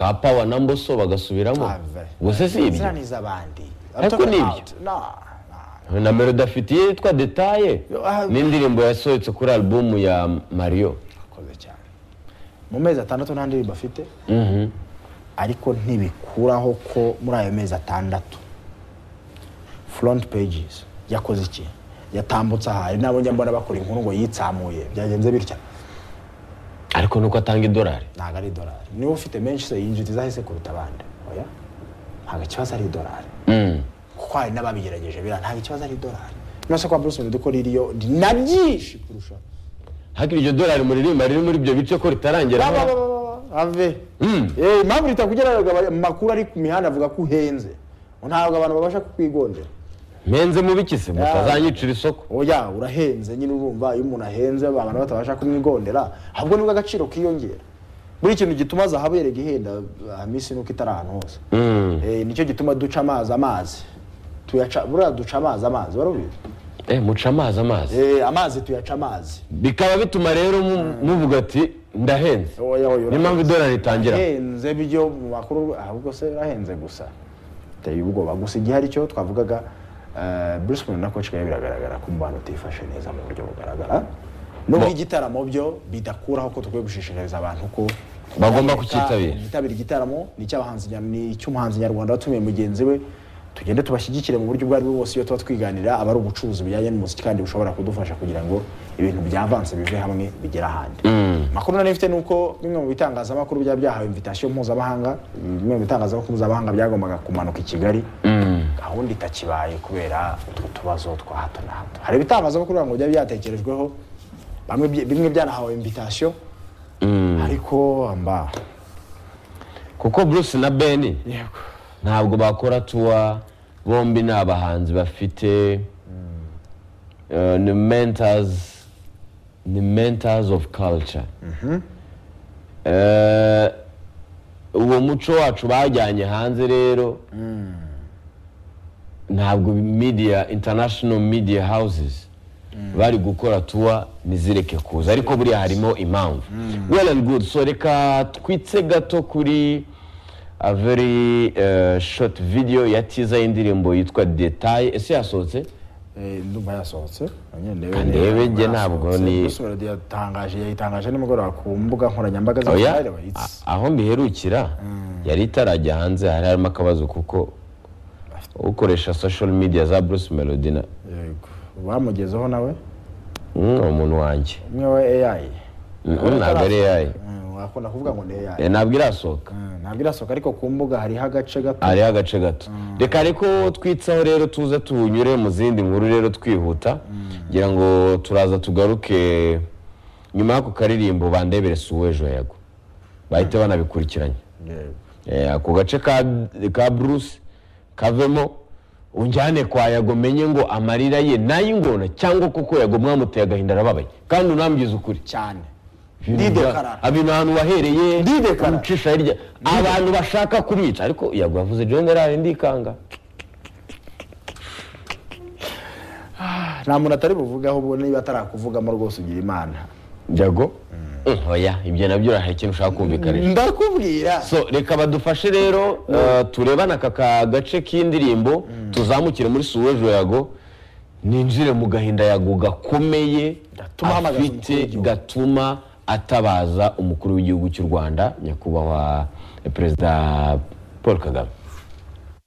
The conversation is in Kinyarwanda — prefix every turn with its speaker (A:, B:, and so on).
A: ka pawa na mboso bagasubiramo gusa si ibyo
B: ziriya ni iz'abandi
A: Ariko
B: Talking
A: ni ibyo.
B: about. No, no.
A: na melody afitiye yitwa detaye
B: Ah.
A: n'indirimbo yasohotse kuri alubumu ya mariyo
B: akoze cyane mu mezi atandatu nta ndirimbo afite ariko ntibikuraho ko muri ayo mezi atandatu front pages yakoze iki yatambutse aha hari n'abo njya mbona bakora inkuru ngo yitsamuye byagenze bitya
A: ariko nuko atanga idolari
B: ntabwo ari idolari niba ufite menshi se yinjiriza zahise kuruta abandi oya ntabwo ikibazo ari idolari
A: Mm.
B: kuko hari n'ababigerageje biriya ntabwo ikibazo ari idolari nose kwa bruce melody ko ririyo na byinshi kurusha
A: hakiri iryo dolari muririmba riri muri ibyo bice ko ritarangira
B: Ba, ba, ba, ba, ba, ave
A: Mm.
B: Eh, impamvu ritakugeraga aba- amakuru ari ku mihanda avuga ko uhenze ntabwo abantu babasha kukwigondera
A: mpenze mu biki se mutazanyicira isoko
B: oya urahenze nyine urumva iyo umuntu ahenze abantu batabasha kumwigondera ahubwo nibwo agaciro kiyongera buri kintu gituma zahabu yerega ihenda ah, minsi nuko itari ahantu hose
A: Mm.
B: Eh, nicyo gituma duca amazi amazi tuyaca buriya duca amazi amazi warabizi
A: eh muca amazi amazi
B: Eh, amazi tuyaca amazi
A: bikaba bituma rero mu- muvuga ati ndahenze
B: Oya, oya,
A: niyo mpamvu idolari itangira
B: ahenze byo mu makuru ahubwo se ahenze gusa biteye ubwoba gusa igihe aricyo twavugaga eh, Bruce Melody na Coach K biragaragara ko umubano utifashe neza mu buryo bugaragara nubwo
A: Bo-
B: igitaramo byo bidakuraho ko tukwiye gushishikariza abantu ko
A: Bagomba
B: Reka
A: kucyitabira.
B: igitabira igitaramo ni icy'abahanzi nya- ni icy'umuhanzi nyarwanda watumiye mugenzi we tugende tubashyigikire mu buryo ubwo ari bwo bwose iyo tuba twiganira aba ari ubucuruzi bujyanye n'umuziki kandi bushobora kudufasha kugira ngo ibintu byavanse bive hamwe bigere ahandi makuru nari mfite ni uko bimwe mu bitangazamakuru byaba byahawe invitation mpuzamahanga bimwe mu bitangazamakuru mpuzamahanga byagombaga kumanuka i kigali gahunda itakibaye kubera utwo tubazo twa hato na hato hari ibitangazamakuru ngo byari byatekerejweho bamwe bye- bimwe byanahawe invitation ariko mba
A: kuko bruce na ben ntabwo bakora tuwa bombi ni abahanzi bafite eh, ni mentors ni mentors of culture Eh, uwo muco wacu bajyanye hanze rero ntabwo media international media houses bari gukora tuwa ntizireke kuza ariko buriya harimo impamvu well and good so reka twitse gato kuri a very eh, short video ya tiza y'indirimbo yitwa detail ese yasohotse
B: Eh, ndumva yasohotse
A: Ah, ndebe njye ntabwo ni-
B: melody yatangaje yayitangaje nimugoroba ku mbuga nkoranyambaga za
A: oya
B: Kayireba. It's-
A: a- aho mbiherukira yari itarajya hanze hari harimo akabazo kuko ukoresha social media za bruce melody na
B: yego bamugezeho nawe
A: Mm, umuntu wanjye
B: umwe wa AI
A: Mm, ntabwo ari yayo
B: Mm, wakunda kuvuga ngo ni AI
A: Eh, ntabwo irasohoka
B: Mm, ntabwo irasohoka ariko ku mbuga hariho agace gato
A: hariho agace gato reka ariko twitsaho rero tuze tunyure mu zindi nkuru rero twihuta ngira ngo turaza tugaruke nyuma y'ako karirimbo bandebere si uw'ejo yego bahite banabikurikiranye
B: Yego.
A: Eh, ako gace ka ka bruce kavemo unjyane kwa yago menye ngo amarira ye n'ay'ingona cyangwa koko yago mwamuteye agahinda arababaye kandi unambwiza ukuri
B: cyane Ndidekara.
A: ibintu ahantu wahereye
B: Ndidekara.
A: umucisha hirya abantu bashaka kumwica ariko yago yavuze generali ndikanga
B: nta muntu atari buvugaho ubwo niba atarakuvugamo rwose ugira imana
A: jago Mm, oya ibyo nabyo urahari ikintu ushaka kumvikanisha
B: ndakubwira
A: so reka badufashe rero uh, turebane aka ka gace k'indirimbo tuzamukire muri suwejo yago ninjire mu gahinda yago gakomeye
B: Gatuma ahamagaza umukuru
A: afite
B: w'igihugu.
A: gatuma atabaza umukuru w'igihugu cy'u rwanda nyakubahwa eh, perezida paul kagame